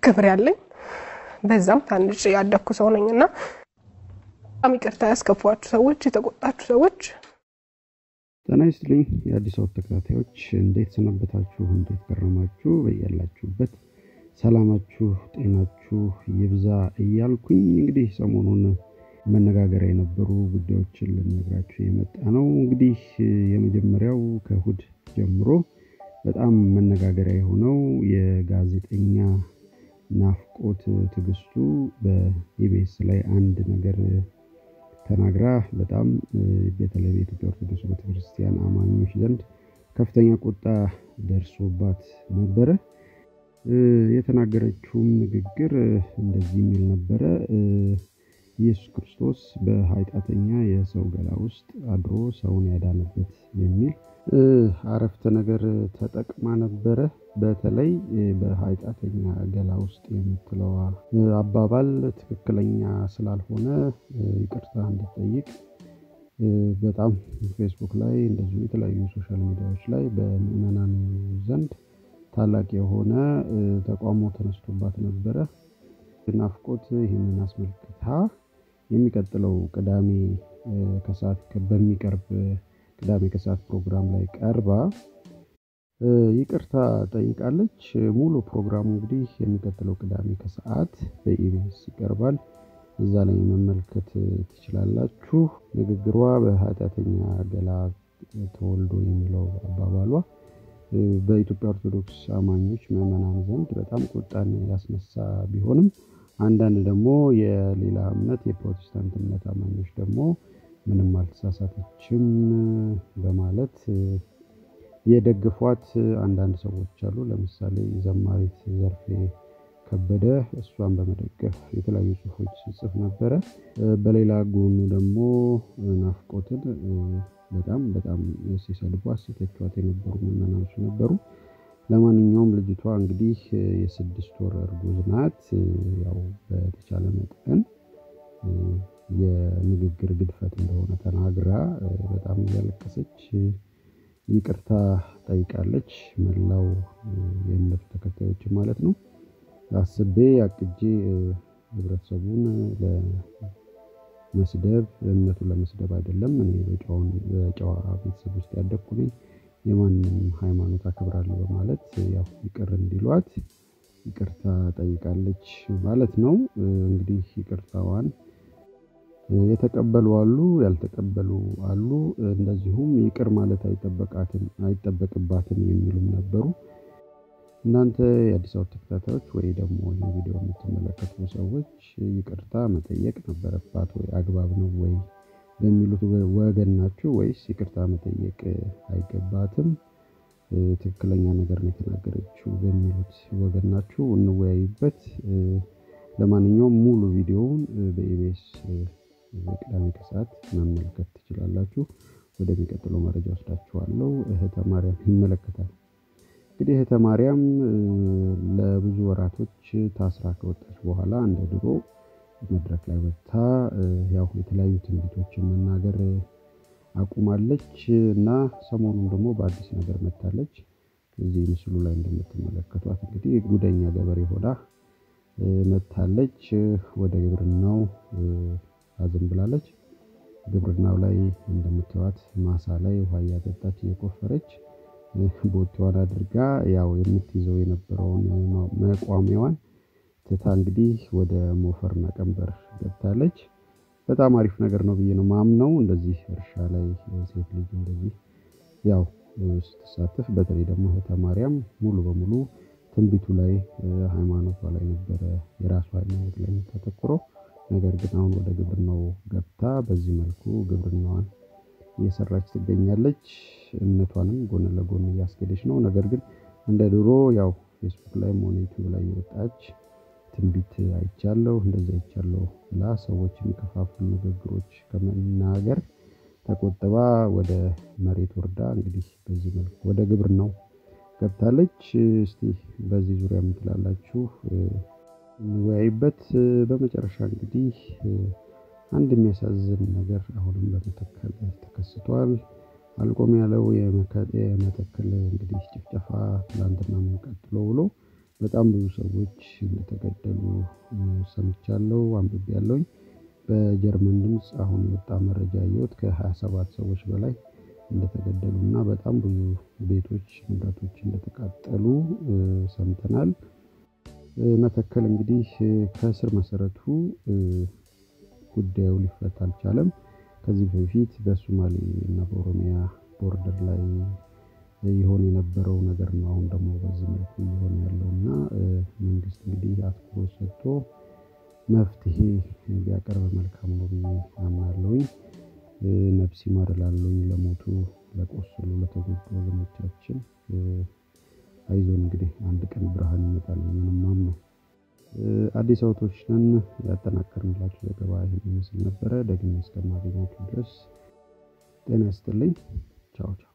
ክብር ያለኝ በዛም ታንጭ ያደግኩ ሰው ነኝ እና በጣም ይቅርታ ያስከፏችሁ ሰዎች፣ የተቆጣችሁ ሰዎች ጤና ይስጥልኝ የአዲስ አበባ ተከታታዮች እንዴት ሰነበታችሁ? እንዴት ከረማችሁ? በያላችሁበት ሰላማችሁ ጤናችሁ ይብዛ እያልኩኝ እንግዲህ ሰሞኑን መነጋገሪያ የነበሩ ጉዳዮችን ልነግራችሁ የመጣ ነው። እንግዲህ የመጀመሪያው ከእሁድ ጀምሮ በጣም መነጋገሪያ የሆነው የጋዜጠኛ ናፍቆት ትዕግስቱ በኢቢኤስ ላይ አንድ ነገር ተናግራ በጣም በተለይ በኢትዮጵያ ኦርቶዶክስ ቤተክርስቲያን አማኞች ዘንድ ከፍተኛ ቁጣ ደርሶባት ነበረ። የተናገረችውም ንግግር እንደዚህ የሚል ነበረ። ኢየሱስ ክርስቶስ በኃጢአተኛ የሰው ገላ ውስጥ አድሮ ሰውን ያዳነበት የሚል አረፍተ ነገር ተጠቅማ ነበረ። በተለይ በኃጢአተኛ ገላ ውስጥ የምትለዋ አባባል ትክክለኛ ስላልሆነ ይቅርታ እንድጠይቅ በጣም ፌስቡክ ላይ እንደዚሁ የተለያዩ ሶሻል ሚዲያዎች ላይ በምዕመናኑ ዘንድ ታላቅ የሆነ ተቃውሞ ተነስቶባት ነበረ። ናፍቆት ይህንን አስመልክታ የሚቀጥለው ቅዳሜ ከሰዓት በሚቀርብ ቅዳሜ ከሰዓት ፕሮግራም ላይ ቀርባ ይቅርታ ጠይቃለች። ሙሉ ፕሮግራሙ እንግዲህ የሚቀጥለው ቅዳሜ ከሰዓት በኢቢኤስ ይቀርባል። እዛ ላይ መመልከት ትችላላችሁ። ንግግሯ በኃጢአተኛ ገላ ተወልዶ የሚለው አባባሏ በኢትዮጵያ ኦርቶዶክስ አማኞች ምዕመናን ዘንድ በጣም ቁጣን ያስነሳ ቢሆንም አንዳንድ ደግሞ የሌላ እምነት የፕሮቴስታንት እምነት አማኞች ደግሞ ምንም አልተሳሳተችም በማለት የደግፏት አንዳንድ ሰዎች አሉ። ለምሳሌ ዘማሪት ዘርፌ ከበደ እሷን በመደገፍ የተለያዩ ጽሁፎች ሲጽፍ ነበረ። በሌላ ጎኑ ደግሞ ናፍቆትን በጣም በጣም ሲሰድቧት ሲተቿት የነበሩ ምዕመናኖች ነበሩ። ለማንኛውም ልጅቷ እንግዲህ የስድስት ወር እርጉዝ ናት። ያው በተቻለ መጠን የንግግር ግድፈት እንደሆነ ተናግራ በጣም እያለቀሰች ይቅርታ ጠይቃለች። መላው የእምነቱ ተከታዮች ማለት ነው። አስቤ አቅጄ ህብረተሰቡን ለመስደብ እምነቱን ለመስደብ አይደለም። እኔ በጨዋ ቤተሰብ ውስጥ ያደግኩ ነኝ። የማንም ሃይማኖት አክብራለሁ በማለት ያው ይቅር እንዲሏት ይቅርታ ጠይቃለች ማለት ነው። እንግዲህ ይቅርታዋን የተቀበሉ አሉ፣ ያልተቀበሉ አሉ። እንደዚሁም ይቅር ማለት አይጠበቅባትም የሚሉም ነበሩ። እናንተ የአዲስ አበባ ተከታታዮች ወይ ደግሞ ይህ ቪዲዮ የምትመለከቱ ሰዎች ይቅርታ መጠየቅ ነበረባት ወይ አግባብ ነው ወይ በሚሉት ወገን ናችሁ ወይስ ይቅርታ መጠየቅ አይገባትም ትክክለኛ ነገር ነው የተናገረችው በሚሉት ወገን ናችሁ? እንወያይበት። ለማንኛውም ሙሉ ቪዲዮውን በኢቢኤስ በቅዳሜ ከሰዓት መመልከት ትችላላችሁ። ወደሚቀጥለው መረጃ ወስዳችኋለሁ። እህተ ማርያም ይመለከታል። እንግዲህ እህተ ማርያም ለብዙ ወራቶች ታስራ ከወጣች በኋላ እንደ ድሮ መድረክ ላይ ወጥታ ያው የተለያዩ ትንቢቶችን መናገር አቁማለች እና ሰሞኑን ደግሞ በአዲስ ነገር መታለች። እዚህ ምስሉ ላይ እንደምትመለከቷት እንግዲህ ጉደኛ ገበሬ ሆና መታለች። ወደ ግብርናው አዝም ብላለች። ግብርናው ላይ እንደምትዋት ማሳ ላይ ውሃ እያጠጣች እየቆፈረች ቦቴዋን አድርጋ ያው የምትይዘው የነበረውን መቋሚያዋን ትታ እንግዲህ ወደ ሞፈርና ቀንበር ገብታለች። በጣም አሪፍ ነገር ነው ብዬ ነው ማምነው። እንደዚህ እርሻ ላይ ሴት ልጅ እንደዚህ ያው ስትሳተፍ፣ በተለይ ደግሞ እህተ ማርያም ሙሉ በሙሉ ትንቢቱ ላይ ሃይማኖቷ ላይ ነበረ የራሷ ሃይማኖት ላይ የምታተኩረው። ነገር ግን አሁን ወደ ግብርናው ገብታ በዚህ መልኩ ግብርናዋን እየሰራች ትገኛለች። እምነቷንም ጎን ለጎን እያስኬደች ነው። ነገር ግን እንደ ድሮ ያው ፌስቡክ ላይ ሆነ ዩቲዩብ ላይ የወጣች ትንቢት አይቻለሁ እንደዚህ አይቻለሁ ብላ ሰዎች የሚከፋፍሉ ንግግሮች ከመናገር ተቆጥባ ወደ መሬት ወርዳ እንግዲህ በዚህ መልኩ ወደ ግብርናው ገብታለች። እስቲ በዚህ ዙሪያ የምትላላችሁ እንወያይበት። በመጨረሻ እንግዲህ አንድ የሚያሳዝን ነገር አሁንም በመተከል ተከስቷል። አልቆም ያለው የመተከል እንግዲህ ጭፍጨፋ ትላንትና ቀጥሎ ብሎ በጣም ብዙ ሰዎች እንደተገደሉ ሰምቻለሁ፣ አንብቤያለሁኝ። በጀርመን ድምፅ አሁን የወጣ መረጃ ያየሁት ከ27 ሰዎች በላይ እንደተገደሉ እና በጣም ብዙ ቤቶች፣ ንብረቶች እንደተቃጠሉ ሰምተናል። መተከል እንግዲህ ከስር መሰረቱ ጉዳዩ ሊፈታ አልቻለም። ከዚህ በፊት በሶማሌ እና በኦሮሚያ ቦርደር ላይ ይሆን የነበረው ነገር ነው። አሁን ደግሞ በዚህ መልኩ እየሆነ ያለው እና መንግስት እንግዲህ አትኩሮት ሰጥቶ መፍትሄ ቢያቀርብ መልካም ነው ብዬ አምናለሁኝ። ነፍስ ይማር እላለሁኝ ለሞቱ፣ ለቆሰሉ፣ ለተጎዱ ወገኖቻችን አይዞን እንግዲህ አንድ ቀን ብርሃን ይመጣል ምንም ማምነው። አዲስ አበቦች ነን። ያጠናከርንላችሁ ዘገባ ይህን ይመስል ነበረ። ደግሜ እስከማገኛችሁ ድረስ ጤና ይስጥልኝ። ቻው ቻው።